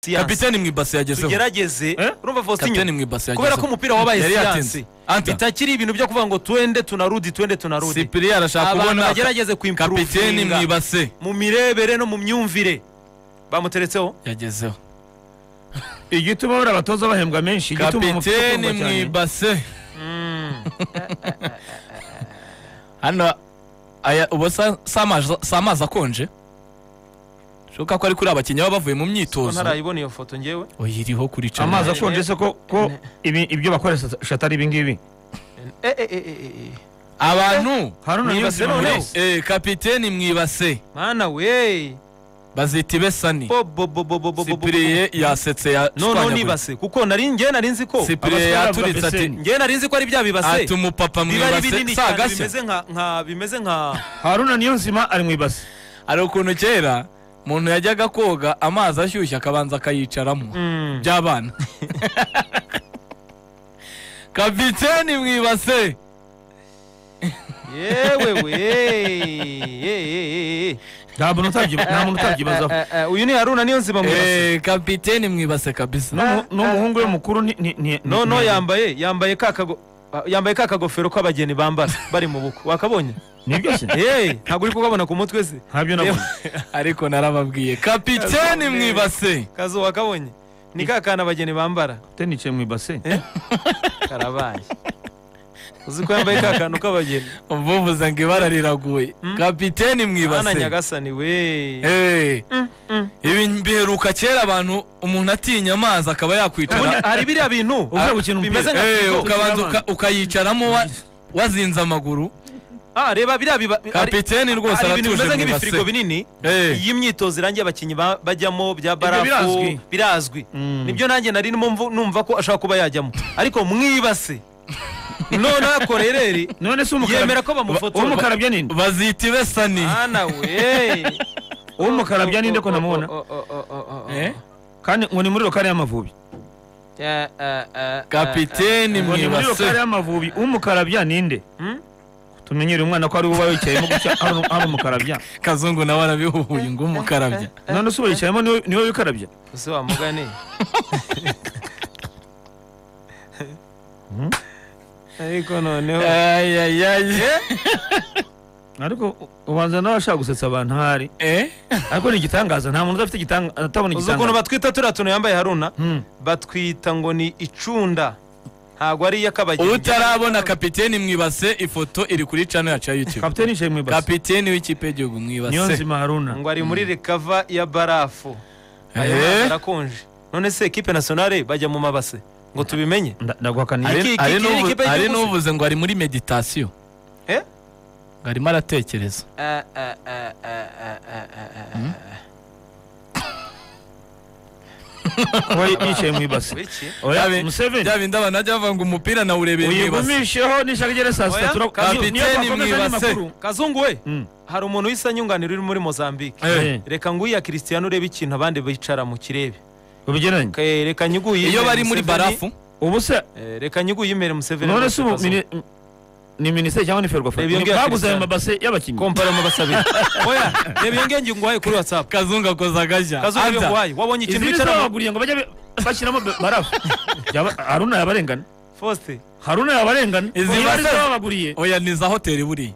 siyansi kapiteni mu ibase yagezeho tugerageze Eh? urumva kapiteni faustin mu ibase yagezeho kubera ko umupira wabaye Yari yatinze. siyansi Anta. bitakiri ibintu byo kuvuga ngo twende tunarudi twende tunarudi sipiriya arashaka abantu kubona bagerageze kapiteni mu kwimpuruvinga ibase mu mirebere no mu myumvire bamuteretseho yagezeho igituma buriya abatoza bahembwa menshi igituma umupira kapiteni ukundwa mu cyane. ibase hano aya ubu sa- si amazi- si amazi akonje bishoboka ko ari kuri abakinnyi baba bavuye mu myitozo ntarayibona iyo foto ngewe oya iriho kuri channel. amazi akonje se ko ko ibi- ibyo bakoresha atari ibingibi Eh, eh, eh, eh, eh, eh. abantu haruna Niba nibasira se noneho- muri- Eh, kapiteni mu ibase mana we bazita ibesani sipiriye yasetse ya noneho nibase kuko nari ngewe nari nzi ko sipiriye Abasore yaturitse bavuga ati Beseni. ngewe nari nzi ko ari bya bibase ati umupapa mu biba ari ibase binini si cyane agashya bimeze nka nka bimeze nka haruna niyo nzima ari mu ibase hari ukuntu kera umuntu yajyaga koga amazi ashyushye akabanza akayicaramo Mm. by'abana kapiteni mu ibase yewe we eh, eh, eh, eh. nta muntu utabyi- nta muntu utabyibazaho Eh, eh, uyu ni haruna niyo nzima mu ibase Eh, kapiteni mu ibase kabisa N'umu- n'umuhungu we mukuru ni ni ni no ni- no ni- yambaye yambaye ka kago ah, yambaye ka kagofero k'abageni bambara bari mu bukwe wakabonye nibyo se Eh, ntabwo uri kukabona ku mutwe se ntabyo nabonye ariko narababwiye kapiteni mu ibase kazo wakabonye ni ka kana abageni bambara te nicaye mu ibase karabaye uzi ko yambaye ka kantu k'abageni umva uvuze ngo ibara riraguye kapiteni mu ana ibase nyagasani we Eh, mm. ibi biheruka kera abantu umuntu atinya amazi akaba Ubundi yakwicara hari biriya bintu uvuye gukina bimeze umupira nka Eh, firigo. ukabanza ukina uka- ukayicaramo wa- wazinze amaguru ah reba biriya biba hari- kapiteni rwose hari ibintu aratuje bimeze mu nk'ibifirigo ibase binini Eh, iyi myitozo irangiye abakinnyi ba- bajyamo bya birazwi. barafu birazwi nibyo nanjye nari numva numva ko ashobora kuba yajyamo ariko mwibase none akorereri none se umukara yemera ko bamufotora. umukara bya ninde bazita ibesani ana we Uw'umukara bya ninde ko namubona? Eh, kandi ngo ni muri rokari y'amavubi kapiteni mu ngo ni muri rokari ibase y'amavubi umukara bya ninde tumenyere umwana ko ari we uba wicayemo gutya ari ari umukarabya kazungu nawe arabihuhuye ngo umukarabya none se ubayicayemo niwe niwe wikarabya ese wamugane ariko noneho Ay, ay, ay. ariko u- ubanza nawe ashaka gusetsa abantu ahari Eh? ariko ni igitangaza nta muntu udafite igitangaza uzi atabona ukuntu igitangaza batwita turiya tuntu yambaye haruna Hmm. batwita ngo ni icunda ntabwo ari iy'akabageni utarabona kapiteni mu ibase ifoto iri kuri cano yacu ya youtube kapiteni yicaye mu ibase kapiteni w'ikipe y'igihugu mu niyo ibase nzima haruna ngo ari muri rekava ya barafu ayo Eh? mazi arakonje none se ekipe nasiyonale bajya mu mabase ngo tubimenye Nda- ndaguhakaniye Iki- Hari- iki- hari iki- n'uvu- iki- iki- hari iki- n'uvuze ngo ari muri meditasiyo Eh? ngo arimo aratekereza kuba yicaye mu ibase Wiki? oya Byabe- museveni bya bindi abantu bajya bavuga ngo umupira nawurebeye mu ibase uyivumisheho nishaka igere saa Oya, sita tura- kapiteni niyo twakomeza andi mu ibase. makuru. kazungu we Mm. hari umuntu wisa nyunganira uri muri mozambique Eh. reka nguya christian urebe ikintu abandi bicara mu kirebe ubigereranya Ke- reka nyiguye iyo Yemere bari muri Museveni. barafu ubu se Eh, reka nyiguye imere museveni none se ubu Kazungu. mini- ni minisiteri cyangwa ni ferwafa Reba iyo ngiyo ya baguze ayo Cristiano. mabase y'abakinnyi kompara mu basabira oya reba iyo ngenge nguhaye kuri whatsapp kazungu akoze agashya kazungu iyo Aza. nguhaye wabonye izi ikintu ni bicara mu baguriye ngo bajye be- bashyiramo be- barafu Yaba- haruna yabarengana foste haruna yabarengana Izi niba ari base- zo babaguriye oya ni za hoteli buriya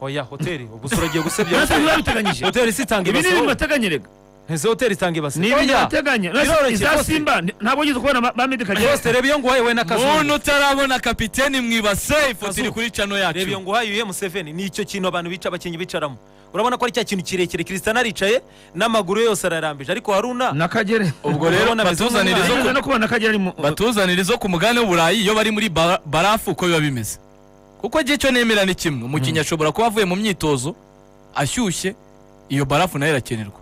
oya hoteli gusa uragiye gusebya nase hoteli. ntibabiteganyije hoteli si itanga ibi ni ibase ibintu wowe. bateganya rega Ese hoteli itanga ibase ni ibintu Oya. bateganya Nase biroroshye iza rwose. simba ni- ntabwo wigeze kubona ba- ba medikagere Foste reba iyo nguhaye we na umuntu kazungu utarabona kapiteni mu ibase ifoto iri Kazungu. kuri cano reba iyo yacu nguhaye uye museveni ni icyo kintu abantu bica abakinnyi bicaramo urabona ko ari cya kintu kirekire christian aricaye n'amaguru ye yose ararambije ariko haruna nakagere ubwo rero Urabona bimeze batuzanira izo nigeze ku- no kubona nakagere ari mu batuzanira izo ku mugabane w'uburayi iyo bari muri ba- barafu uko biba bimeze kuko igihe cyo nemera ni kimwe umukinnyi ashobora kuba avuye mu myitozo ashyushye iyo barafu nayo irakenerwa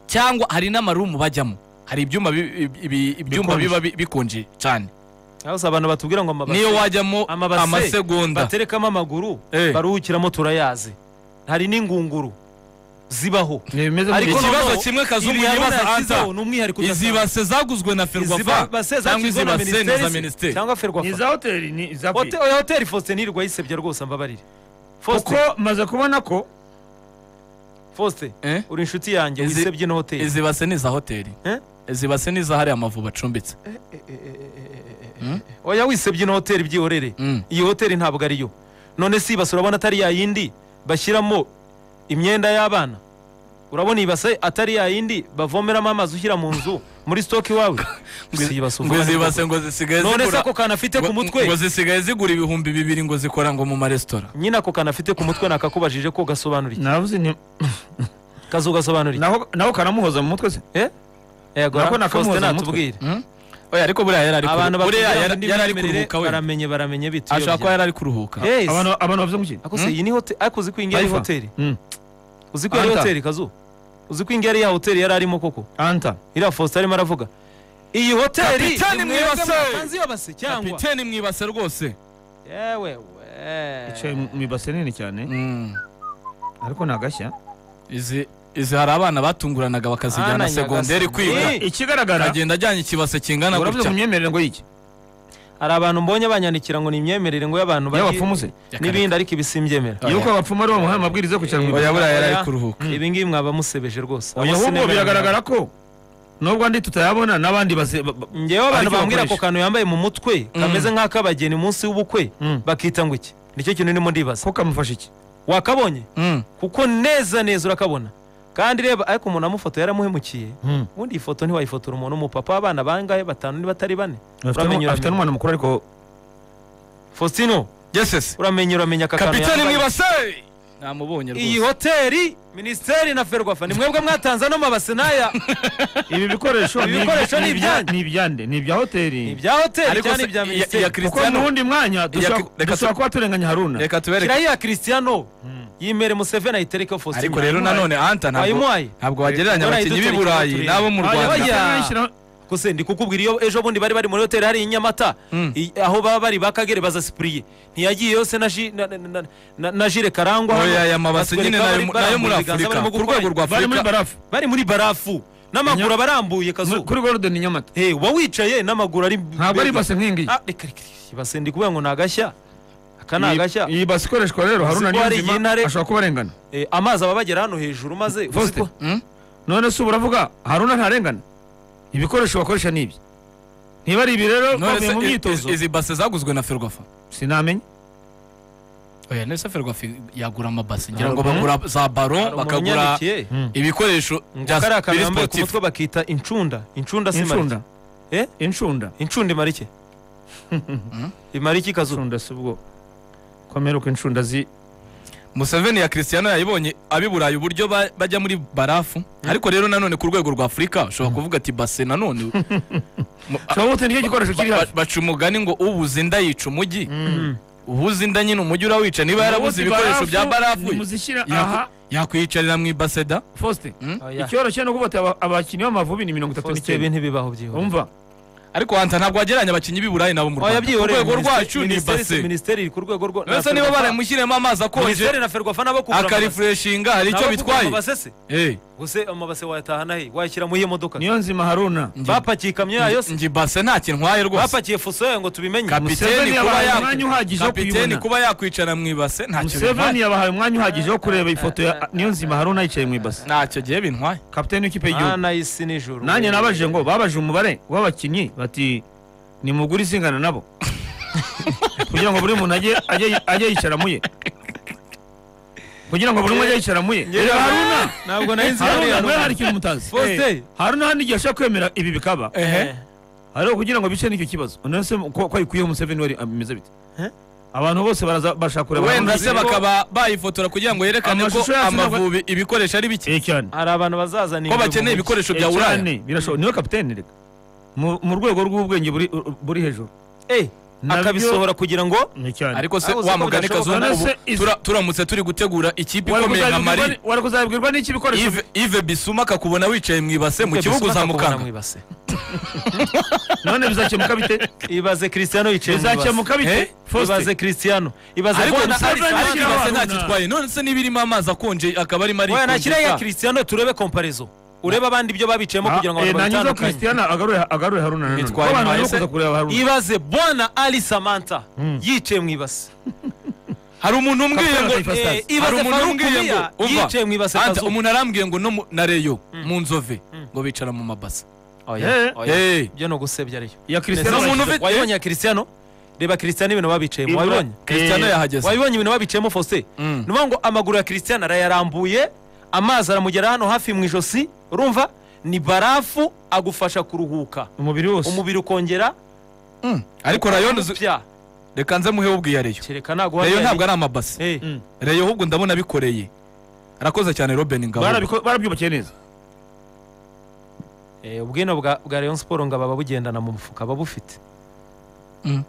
cyangwa hari n'amarumu bajyamo hari ibyuma bi- bi- bi- ibyumba Bikonje. biba bi- bikonje cyane hose abantu batubwira ngo amabase niyo wajyamo amabase amasegonda baterekamo amaguru Eh. baruhukiramo turayazi hari n'ingunguru zibaho ni ibimeze ariko gutya. ikibazo noneho, kimwe Kazungu ibi Haruna yibaza, yashyizeho Anta, ni umwihariko izi udasanzwe. base zaguzwe na Izi ferwafa base cyangwa izi zashyizweho na base ni iza minisiteri se, minisiteri cyangwa ni ferwafa iza hoteli ni iza Hote- oya, hoteli faustin nirwa yisebya rwose mbabarire kuko maze kubona ko faustin Eh? uri inshuti yanjye Izi- wisebye no hoteli izi base ni iza hoteli Eh? zibase n'izahari amavuba acumbitse Hmm? oya wisebye ino hoteli byihorere Mm. iyi hoteli ntabwo ariyo none si ibase urabona atari ya yindi bashyiramo imyenda y'abana urabona iyi base atari ya yindi bavomeramo amazi ushyira mu nzu muri sitoke iwawe si ibase ngo uvana zibase ngo zisigaye none se zigura ako kantu afite ku ngo- mutwe ngo zisigaye zigura ibihumbi bibiri ngo zikora ngo mu maresitora nyine ako kantu afite ku mutwe nakakubajije ko gasobanuriye navuze nti kazugasobanuriye naho naho kanamuhoza mu mutwe se nako nakamuhoza mu mutwe. natubwire Hmm? oya ariko buriya yari ari abantu kuruhuka buriya bakubwira ngo yari indi yari ari myemerere kuruhuka we baramenye baramenye bituye ashobora kuba yari ari kuruhuka Yes. abantu abantu bavuze mu ki ako se iyi ni hoteli ariko uzi ko iyi ngiyi ari Haifa. hoteli Mm. uzi ko yari Anta. hoteli kazu uzi ko iyi ngiyi ari ya hoteli yari arimo koko anta iriya Faustin arimo aravuga iyi hoteli Kapiteni ni mwebwe mwibase. mwatanze iyo base cyangwa kapiteni mwibase rwose yewe yicaye mu ibase nini cyane Mm. ariko ntagashya izi izi hari abana batunguranaga Ana bakazijyana segonderi nyagasani. kwiga Eh. ikigaragara akagenda ajyanye ikibase kingana uravuze gutya ku myemerere ngo y'iki hari abantu mbonye banyandikira ngo ni imyemerere ngo y'abantu bari- y'abapfumu se n'ibindi ariko ibi simbyemera Oya. yuko abapfumu ari bo bamuhaye amabwiriza yo kwicara oya mu ibase buriya yari ari Oya. kuruhuka ibi ngibi mwaba musebeje rwose oya Abo ahubwo sinemera biragaragara ko nubwo andi tutayabona n'abandi base ba- ba- ngewe abantu Ariko bambwira ako bakoresha. kantu yambaye mu mutwe Mm. kameze nk'ak'abageni munsi w'ubukwe Mm. bakita ngo iki nicyo kintu ndimo ndibaza ko kamufasha iki wakabonye Mm. kuko neza neza urakabona kandi reba ariko umuntu amufoto yaramuhemukiye ubundi iyi foto ntiwayifotora umuntu umupapa w'abana bangahe batanu niba atari bane afite uramenye uramenya afite n'umwana mukuru ariko faustino yesese uramenye uramenya aka kantu kapiteni yambaye. mwibase namubonye iyi rwose hoteli minisiteri na ferwafa ni mwebwe mwatanze ano mabase n'aya ibi bikoresho Ibi bikoresho ni ibyanyu. ni ibyande ni ibya ni hoteli ibya hoteli ariko cyane si- ibya iya- iya minisiteri kuko Cristiano- n'undi mwanya dushobora- Iya- reka dushobora tu- kuba turenganya haruna reka tubereke kirahira Cristiano yimere museveni ayiterekeho faustino ariko rero nanone anta ntabwo wayimuhaye ntabwo wagereranya Dore abakinnyi b'i dutere burayi turebe. n'abo mu Oya, rwanda Oya. bakanayishyira- gusa ndi kukubwira iyo ejo bundi bari bari muri hoteli hari i nyamata Mm. i- aho baba bari bakagere bazasipuriye ntiyagiye yose na ji- na- na- na- na- na jire karangwa hano, oya aya mabase batwereka nyine nayo bari nayo muri barambuye ibiganza afurika barimo ku gukora rwego iki? rwa bari muri afurika barafu bari muri barafu n'amaguru Inya- abarambuye mu- kazu kuri golden nyamata Eh, uba wicaye n'amaguru ari ntabwo ari ibase nk'ingiyi Ah, reka reka reka, ibase ndi kubwira ngo ni agashya aka ni Iyi- agashya iyi basi ikoreshwa rero haruna Uzi ko hari niyonzima iy'intare? ashobora kuba arengana Eh, amazi aba abagera hano hejuru maze uzi Faustin, ko- Hmm? none se ubu uravuga haruna ntarengana ibikoresho bakoresha ni ibi niba ari ibi rero none bavuye mu se myitozo izi- izi base zaguzwe na ferwafa sinamenya oya nese ferwafa yagura amabase ngira Hari ngo umuntu- bagura za baro Hari umuntu bakagura unyandikiye, ibikoresho ngo bya aka ari akantu biri yambaye ku sportif mutwe bakita incunda incunda si marike incunda Eh? incunda incunda imara iki imara iki kazu incunda si ubwo komera uko incunda zi museveni ya cristiano yayibonye ab'i burayi uburyo ba- bajya muri barafu ariko rero nanone ku rwego rwa afurika ushobora kuvuga ati base nanone Mu- ushobora gute nicyo gikoresho kiri ba- hafi ba- baca umugani ngo ubuze inda yica umujyi Mm. ubuze inda nyine umujyi urawica niba yarabuze ibikoresho bya barafu muzishyira yaku- aha yakwiyicarira mu ibaseda fosite Oya. icyoroshye ni ukuvuga ati aba- abakinnyi b'amavubi ni mirongo itatu Faustin, ibi n'icyenda ntibibaho byihuse umva ariko hanta ntabwo wagereranya abakinnyi b'i burayi nabo mu oya rwanda ku byihoreye rwego rwacu ni Minisiteri- ibase minisiteri iri ku rwego rwa mbese niba baramushyiremo amazi akonje minisiteri na ferwafa nabo kugura amabase. akarifureshinga hari icyo Nabo kugura bitwaye amabase se Eh, gusa amabase wayatahana he wayashyira mu iyihe modoka niyo nzima haruna bapakiye ikamyo yayo se njye base nta kintu ntwaye rwose bapakiye fuso yayo ngo tubimenye kapiteni Museveni kuba yabahaye ya- umwanya uhagije wo kapiteni kuyibona. kuba yakwicara mu ibase ntacyo museveni bintwaye yabahaye umwanya uhagije wo kureba ifoto ya niyo nzima haruna yicaye mu ibase ntacyo gihe bintwaye kapitani w'ikipe y'igihugu mana y'isi n'ijuru nanjye nabajije ngo babaje umubare w'abakinnyi bati nimugure izingana nabo kugira ngo buri muntu ajye ajye- ajye yicara muye kugira ngo buri umwe ajye yicara muye Ngewe- Reba haruna ntabwo nari nzi haruna hariya mwe hari ikintu mutazi Faustin. Eh, haruna hano igihe ashobora kwemera ibi bikaba ehe hariho kugira ngo bice n'icyo kibazo none se ko ko ayikuyeho museveni wari ameze bite Eh? abantu bose baraza bashaka kureba wenda Haruna. se bakaba bayifotora kugira ngo yerekane ko Amashusho yacu ntabwo- amavubi ibikoresho ari bike Eh, cyane hari abantu bazazana ko ingwe mu bakeneye mujyi. ibikoresho Eh, bya uraya cyane, birashoboka niwe kapiteni reka mu mu rwego rw'ubwenge buri buri hejuru Eh, Nabyo- akabisohora kugira ngo ni cyane ariko se Abuze wa ko mugani bidashoboka. kazungu None ubu se izi- tura- turamutse turi gutegura ikipe Wari ikomeye nka kuzabibwirwa mari ni- wari kuzabibwirwa n'iki bikoresho Yves- yves bisuma akakubona wicaye mu ibase mu Ibyo kibuga bisumaka kubona uzamukanga mwibase. none bizakemuka bite ibaze cristiano yicaye mu ibase. bizakemuka Eh? bite Faustin ibaze cristiano ibaze ariko Bona- na- Museveni ariko ashyira ibase Haruna. ntacyo itwaye none se niba irimo amazi akonje akaba arimo Oya, nashyira ya arikonje cristiano turebe komparezo urebe abandi ibyo babiciyemo kugira ngo Ah, eh, abantu nangiza babitandukanye Christian agarure agarure Haruna nanone Bitwaye Ko abantu intwari barimo se? kuza kureba Haruna ibaze bona ali samantha yicaye mu ibase hari umuntu umbwiye ngo Kapiteni Faustin. Eh, ibaze hari umuntu Farouk umbwiye ngo Mia umva yicaye mu ibase Anta, kazuba. umuntu arambwiye ngo no mu- na reyo mu nzove ngo bicara mu mabase oya Eh. oya Hey, ibyo ni ugusebya ariyo iya Cristiano Cristiano umuntu Ronaldo. ufite- wabibonye ya Cristiano reba Cristiano ibintu babiciyemo Ibura- wabibonye Cristiano Eh, yahageze wabibonye ibintu babiciyemo Faustin Mm. ni ukuvuga ngo amaguru ya Cristiano arayarambuye amazi aramugera hano hafi mu ijosi urumva ni barafu agufasha kuruhuka umubiri wose umubiri ukongera Mm. ariko rayon uzi- upya reka nze muhe ubwiye reyo kereka naguha reyo ntabwo ari amabase Mm. reyo ahubwo ndabona abikoreye arakoze cyane robin ngabo Barabiko- barabyubakiye neza ubwino bwa bwa Rayon Sport ngo baba bugendana mu mufuka baba bufite Mm.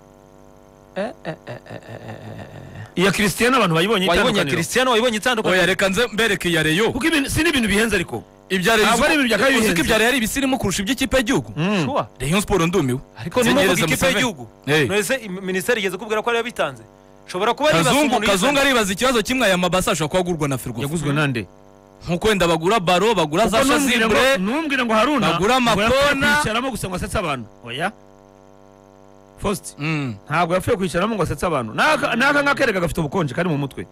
Eh, eh, eh, eh, eh, iya Cristiano abantu bayibonye eh. wayibonye itandukaniro Cristiano wayibonye oya itandukaniro reka nze mbereke iya reyo kuko ibintu- si n'ibintu bihenze ariko ibya reyo Ntabwo ari ibintu bya kabiri uzi ko bihenze. ibya reyo ari ibisirimu kurusha iby'ikipe y'igihugu Sure. reyo siporo ndumiwe ariko ni Zenyereza muvuga ikipe Museveni. y'igihugu Hey. none minisiteri igeze kubwira ko ariyo bitanze shobora kuba ari kazungu kazungu aribaza ikibazo kimwe aya mabase ashobora kuba agurwa na firigo yaguzwe nande nkuko wenda bagura baro bagura za Kuko numbwira ngo- shazibre numbwira ngo haruna bagura ngo yapfuye amakona. kwicaramo gusa ngo asetse abantu oya Faustin Mm. ntabwo yapfuye kwicaramo ngo asetse abantu n'aka n'aka ngakerega gafite ubukonje kari mu mutwe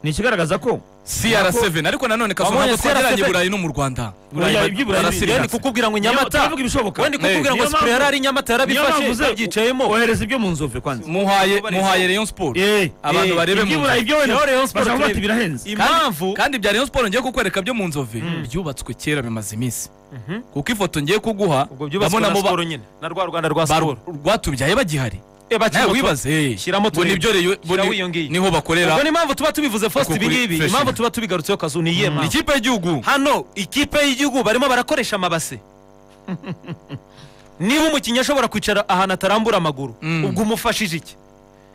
ni ikigaragaza ko CR7 ariko nanone kazungu Wabonye ntabwo twageranye CR7? burayi no mu rwanda Burayi Burayi iby'Iburayi barasirigatse. Yeni biri- kukubwira ngo nyamata tuvuga ibishoboka wendi kukubwira Niyo ngo mpamvu- sipure yari ari nyamata niyo mpamvu uze- yarabifashe babyicayemo ohereza ibyo mu nzu kwanza muhaye Ubarizo. muhaye rayon sport Eh, Abantu eh, barebe mu iby'Iburayi byo wenda Niho Rayon Sport bashaka bati turebe. birahenze impamvu kandi bya rayon sport ngiye kukwereka byo mu nzove byubatswe kera bimaze iminsi Mhm. kuko ifoto ngiye kuguha ubwo byubatswe ndabona na mu ba- siporo nyine na rwa rwanda rwa ba- siporo rwatubyaye bagihari Eh, bakiri nawe bato. wibaze eh. Shyiramo Ngo turebe. nibyo Rayon- Shyiraho ni- iyo ngiyo. niho bakorera ubwo ni impamvu tuba tubivuze first Uko kuri ibi ngibi fresh impamvu ine. tuba tubigarutseho kazu ni iyihe mpamvu ikipe y'igihugu hano ikipe y'igihugu barimo barakoresha amabase niba umukinnyi ashobora kwicara ahantu atarambura amaguru Mm. ubwo umufashije iki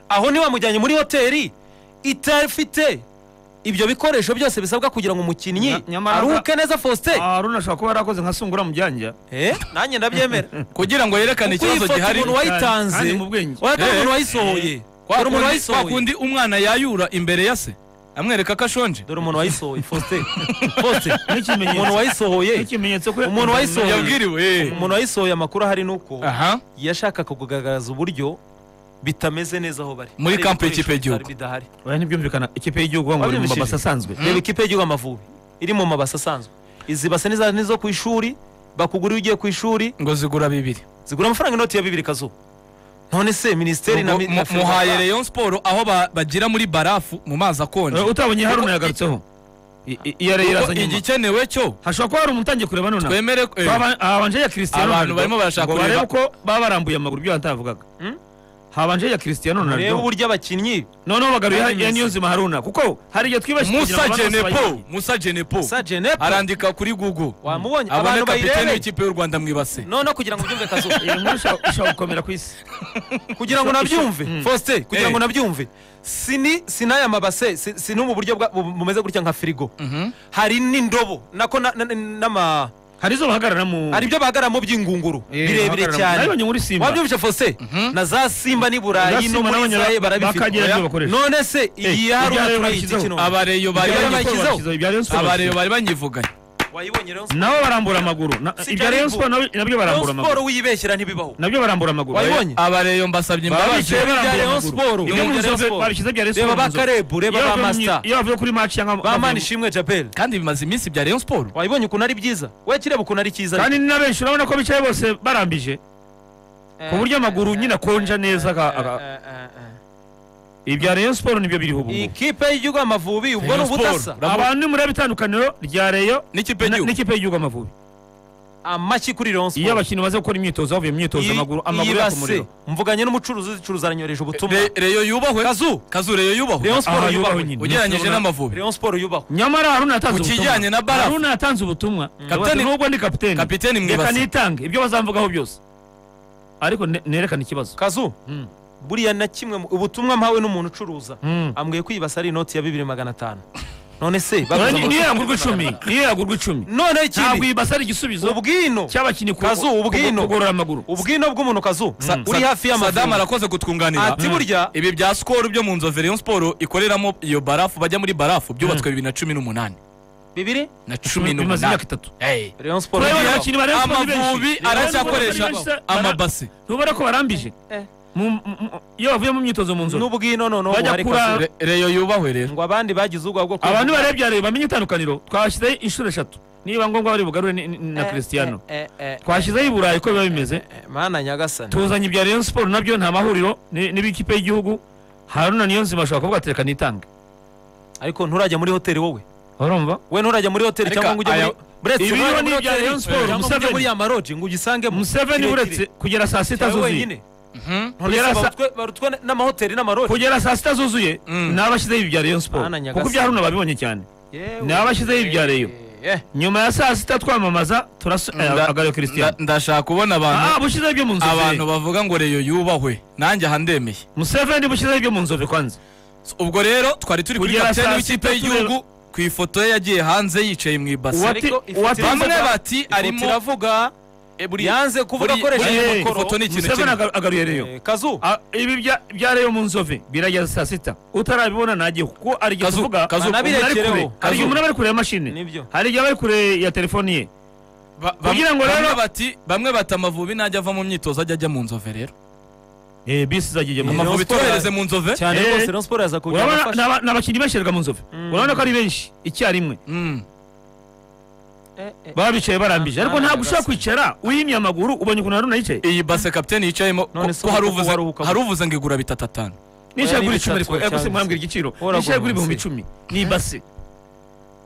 aho ntiwamujyanye muri hoteli itafite ibyo bikoresho byose bisabwa kugira ngo umukinnyi Nya- nyamara- aruhuke neza faustin Ah, haruna ashobora kuba yarakoze nka sungura mu byanja Eh, nanjye ndabyemera kugira ngo yerekane kuko iyi ikibazo foto gihari umuntu wayitanze kandi mu bwenge. oya dore Eh. umuntu wayisohoye Kwa dore umuntu kundi- kwa wayisohoye kundi umwana yayura imbere ya se amwereka ko ashonje dore umuntu wayisohoye faustin faustin N'ikimenyetso. umuntu wayisohoye n'ikimenyetso ko Umuntu wayisohoye. yabwiriwe eh. umuntu wayisohoye amakuru ahari ni uko aha yashakaga kugaragaza uburyo bitameze neza aho bari Muri Hari kampu ibikoresho y'ikipe y'igihugu. bitari bidahari oya ntibyumvikana ikipe y'igihugu ngo bari mu Wabyumvishije? mabasi asanzwe reba ikipe y'igihugu amavubi iri mu mabasi asanzwe izi base ni za- ni zo ku ishuri bakugura iyo ugiye ku ishuri ngo zigura bibiri zigura amafaranga inoti ya bibiri kazuba none se minisiteri na Ubwo mu- na- muhaye rayon sport aho ba- bagira muri barafu mu mazi akonje Eh, utabonye haruna yagarutseho I- i- iya rero Kuko iraza nyuma igikenewe cyo hashobora kuba hari umutangiye kureba nonaha twemere ko- eh, Twaba- habanje iya Cristiano Abantu Ronaldo, barimo barashaka ngo kureba. barebe uko baba barambuye amaguru ibyo batavugaga Hmm? habanje iya Cristiano reba Ronaldo uburyo abakinnyi noneho bagaruye Bari ya mwiza. niyo nzima haruna kuko hari igihe twibashije musa genepo musa genepo sa jenepo arandika kuri google wamubonye abone abantu kapitene bayirebeye w'ikipe y'u rwanda mu ibase noneho kugira ngo ubyumve kazuba iyi nkuru ishobora- ishobora gukomera ku isi kugira ngo Isho- nabyumve isho- mm. faustin kugira Eh. ngo nabyumve si ni- si n'aya mabase si si no mu buryo bwa- bu- bumeze gutya nka firigo Mhm. hari n'indobo nako na- na- na- n'ama hari izo bahagarara mu hari ibyo bahagararamo by'ingunguru Eh, birebire bahagarara mu- cyane nabibonye muri simba wabyumvise faustin na za simba n'i burayi Za no Simba muri nabonye israel ba- bakagira ibyo barabifite bakoresha. none se iyi Eh, hari ibyayo turayita bashyizeho. kino abareyo bari Ibyo banyi- bayigizeho. Bakizaho. Ibya Rayon Sport abareyo bari banyivuganye wayibonye rero nabo barambura amaguru Na- Si ibya Rayon karibu. Sport nabyo- nabyo barambura Rayon amaguru siporo wiyibeshyira ntibibaho nabyo barambura amaguru wayibonye abareyo mbasabye imbabazi Babiciye bya barambura Rayon amaguru. Sport. Ibyo Ibyo mu bya Rayon nzovu- Sport. babishyize bya Rayon reba Sport mu ba nzovu. karebu reba Iyo ba bavuye mu myi- masita iyo bavuye kuri match cyangwa ba bavuye mani mu- ishimwe jabel kandi bimaze iminsi bya rayon sport wayibonye ukuntu ari byiza we kireba ukuntu ari cyiza kandi ni na benshi urabona ko bicaye bose barambije ku buryo amaguru nyine akonja neza aga- aga- ibya Rayon Sport nibyo biriho ubu ngubu. ikipe y'igihugu amavubi ubwo ni Rayon Sport. ubudasa Rayon- abantu mureba itandukaniro rya Rayon n'ikipe na- y'igihugu n'ikipe y'igihugu Amavubi amashyi kuri Rayon iyo Sport abakinnyi baze gukora imyitozo bavuye mu myitozo Iyi- amaguru amaguru iyi yaka base, umuriro mvuganye n'umucuruzi uzicuruza aranyoreje ubutumwa Re- reyo yubahwe kazu kazu reyo yubahwe Rayon Aha, Sport yubaho yubahwe nyine. ugereranyije Rayon- n'amavubi Rayon Sport yubahwe nyamara haruna yatanze Ku ubutumwa kijyanye na barafu. haruna yatanze ubutumwa Kapiteni- nubwo ndi kapiteni kapiteni mu reka ibase. nitange ibyo bazamvugaho byose ariko ne- nerekane ikibazo kazu Mm. buriya na kimwe mu- ubutumwa mpawe n'umuntu ucuruza Mm. ambwiye ko iyi base ari inoti ya bibiri magana atanu none se baguze Oya, ni- amafaranga niyo yagurwa icumi magana atanu. niyo yagurwa icumi none ntabwo ikindi iyi basi ari igisubizo ubwino cy'abakinnyi ku- Kazu, ubwino. ku- kugorora amaguru ubwino bw'umuntu kazu uri hafi sadamu y'amavubi arakoze kutwunganira ati burya ibi bya sikoro byo mu nzove rayon sport ikoreramo iyo barafu bajya muri barafu byubatswe bibiri na cumi n'umunani bibiri na cumi bimaze n'umunani imyaka itatu Hey. Rayon Sport Turabona yubahwe. abakinnyi ba Rayon Sport ni amavubi benshi. aracyakoresha Rayon Sport ni benshi. amabase ntubona ko barambije Eh. Mu- mu- mu- iyo bavuye mu myitozo mu nzu n'ubwino noneho Bajya hari kura- kazu Re- reyo yubahwe rero ngo abandi bagize ubwa bwo abantu barebye reba bamenye itandukaniro twashyizeho inshuro eshatu niba ngombwa bari bugarure ni- ni- na christiano eh, eh, twashyizeho i burayi uko biba bimeze eh, mana nyagasani tuzanye ibya rayon siporo nabyo nta mahuriro ni- n'ibikipe y'igihugu haruna niyonzima ashobora kuvuga ati reka nitange ariko nturajya muri hoteli wowe urumva wowe nturajya muri hoteli Ariko cyangwa ngo ujye aya- muri buretse Ibi urajya rero muri ni ibya hoteli Rayon Sports, cyangwa ngo ujye Museveni. muri amaroji ngo ugisangemo museveni Kirekire. uretse kugera saa sita Cyawe zuzuye wenyine Mhm. none Kugera se sa- barutwe barutwe n'amahoteli n'amaroji kugera saa sita zuzuye Mm. ni abashyizeho ibya rayon siporo Mana nyagasani. kuko ibya haruna babibonye cyane ni abashyizeho ibya Rayon. nyuma ya saa sita twamamaza Nda- turasagara christian nda- ndashaka ubona abantu ah bushyizeho ibyo mu abantu nzove bavuga ngo reyo yubahwe nanjye aha ndemeye museveni bushyizeho ibyo mu nzove kwanza So, ubwo rero twari turi kuri Kugera kapiteni saa w'ikipe sita y'igihugu ku ifoto ye yagiye hanze yicaye mu ibase Uwati- Ariko ifoto uwati- bamwe iravuga- bati ifoto arimo iravuga Eh, buri- yanze kuvuga buri- akoresha buri- Hey, ifoto ni ikintu museveni kimwe. aga- agaruye reyo Eh, kazu Ah, ibi bya- bya reyo mu nzove birageza saa sita utarabibona ntagihe kuko hari igihe Kazu, tuvuga Kazu, umuntu ari unabirekereho. kure. hari igihe Kazu. umuntu ari kure ya mashini Nibyo. hari igihe aba ari kure ya telefoni ye Ba- bam- Kugira ngo bamwe rero- bati bamwe bati amavubi najya ava mu myitozo ajya ajya mu nzove rero Eh, bisi zagiye mu Ama- amavubi Sports- twohereze mu nzove cyane Eh. rwose Rayon Sports yaza kugira urabona abafasha. ni aba- ni abakinnyi bashyirwa mu nzove Mm. urabona ko ari benshi icyarimwe Mm. baba bicaye barambije Ah, ariko ah, ntabwo ushobora rwose. kwicara wimye amaguru ubonye ukuntu haruna yicaye iyi base kapiteni yicayemo ko None se ko hari ubu kuko uvuze waruhuka hari uvuze ngo igura bitatu atanu nishaye ni kuri icumi bitatu ariko eh, gusa cyangwa mwambwira igiciro Uragura nishaye kuri ibihumbi munsi. icumi ni base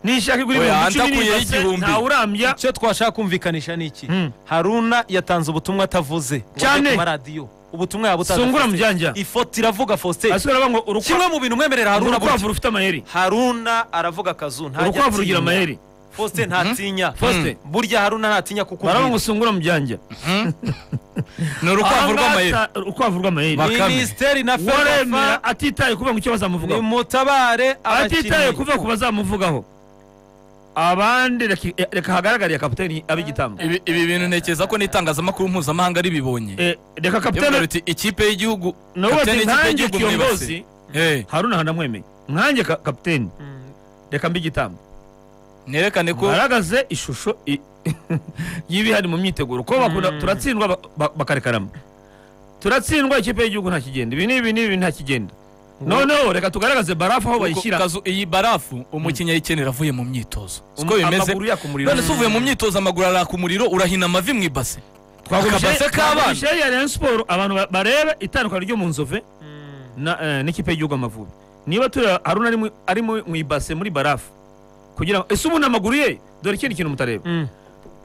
nishaye kuri Oya, ibihumbi icumi ni andakuyeho base igihumbi. ntawe urambya icyo twashaka kumvikanisha ni iki Mm. haruna yatanze ubutumwa atavuze ngo Cyane. ajye ku maradiyo ubutumwa yaba sungura utadafite mujyanja ifoto iravuga faustin asigaye aravuga ngo urukwa- kimwe mu bintu mwemerera haruna burya. urukwavu rufite amayeri haruna aravuga akazu ntajya urukwavu rugira atinya. amayeri faustin ntatinya Faustin. Mm. burya haruna ntatinya baravuga ngo kukubwira usungura mu byanja ni urukwavu rw'amayeri Ahangata- urukwavu rw'amayeri Ba- Bakame. minisiteri na waremera fedafa atitaye kuvuga ngo icyo bazamuvugaho nimutabare atitaye abakinnyi kuvuga ku bazamuvugaho abandi reka- eh, reka hagaragare kapiteni ab'igitambo ibi ibi bintu ntekereza ko n'itangazamakuru mpuzamahanga ribibonye Eh, reka Yavuga kapiteni riti ikipe y'igihugu nawe kapiteni bati y'ikipe nkanjye y'igihugu mu ibase kiyogozi Eh, haruna hanamwemeye nkanjye ka- kapiteni Mm. reka mbigitambo nerekane ko bagaragaze ishusho i- y'ibihari mu myiteguro ko bakunda- Mm. turatsindwa ba- ba- bakarekarama turatsindwa ikipe y'igihugu nta kigenda ibi n'ibi n'ibi nta kigenda noneho reka tugaragaze barafu aho bayishyira Kazu, iyi barafu umukinnyi ayikenera avuye mu myitozo Um- siko bimeze amaguru yaka umuriro none se uvuye mu myitozo amaguru araka umuriro urahina amavi mu ibase akabase k'abana twagumishe ya Rayon Sport abantu ba- barebe itandukanye ryo mu nzove Mm. na eh, n'ikipe y'igihugu Amavubi niba turi Haruna ari mu- ari mu mu ibase muri barafu kugira ngo ese ubu amaguru ye dore ikindi kintu mutareba Mm.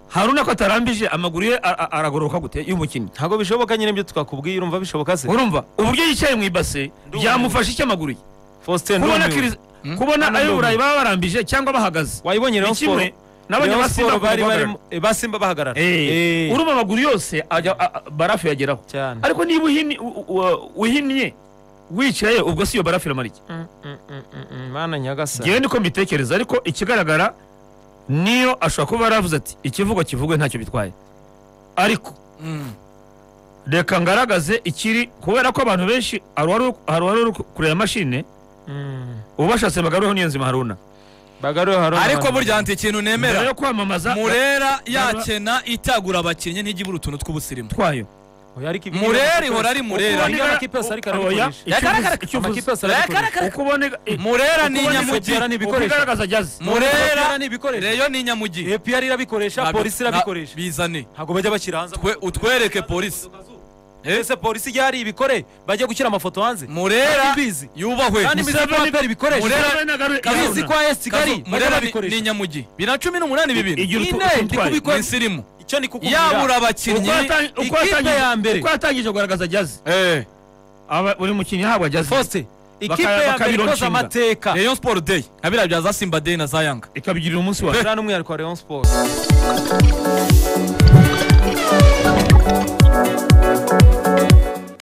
Haruna ko atarambije amaguru ye a- a- aragororoka gute y'umukinnyi ntabwo bishoboka nyine ibyo twakubwiye urumva bishoboka se urumva uburyo yicaye mu ibase Ndumiwe. byamufasha iki amaguru ye faustin kubona ndumiwe. Chris- Hmm? kubona ayo Ndumiwe. burayi baba barambije cyangwa bahagaze wayibonye ni Rayon kimwe Sports Rayon n'abanyamasimba Sports bari bagomba barimo eh, ba Simba bahagarara Eh, Eh, urumva amaguru yose ajya a- a- barafu yageraho cyane ariko niba uhini- u- u- uhinnye wicaye ubwo si iyo barafu iramara iki Mm, mm, mm, mm, mm, mana nyagasani ngewe niko mbitekereza ariko ikigaragara niyo ashobora kuba yaravuze ati ikivugo kivugwe ntacyo bitwaye ariko Mm. reka ngaragaze ikiri kubera ko abantu benshi hari uwari hari uwari uri kureba mashine Mm. ubashatse bagaruyeho niyo nzima haruna bagaruye haruna ariko burya nti ikintu mbere nemera yo kwamamaza murera yakena itagura abakinnyi ntijya ibura utuntu tw'ubusirimu twayo Oya, ariko ibi- murera ihora ari murera Ukubona- amakipe yose ariko arabikoresha. Yagaragara- icyo amakipe uvuze yose arabikoresha. ukubona murera ni Ukubona inyamugi ifotora ni ibikoresho. ukigaragaza jyaze murera Ukubona ni ibikoresho. reyo ni inyamugi APR irabikoresha Ntabwo- polisi nta- irabikoresha bizane ntabwo bajya bashyira hanze Twe- utwereke polisi Eh? ese polisi ijya hari ibikore bajya gushyira amafoto hanze murera Kandi mbizi. yubahwe kandi mbizi ko aperi bikoresha Murera- mbizi ko AS Kigali Kazu, murera bajya ni- ni babikoresha inyamugi bina cumi n'umunani bibiri Igira utu- Ine, ndi ni ututwaye. kubikora insirimu icyo ni kukubwira yabura abakinnyi Ikipe ya mbere. uko yatangije kugaragaza jyaze Eh, Aba- buri mukinnyi ahabwa jyaze Faustin, Baka- ikipe ya mbere bakabironga ikoze inshinga. amateka Rayon Sport Day nka biriya bya za Simba Day na za Yanga ikabigirira umunsi wayo Uriya ni umwihariko wa Rayon Sports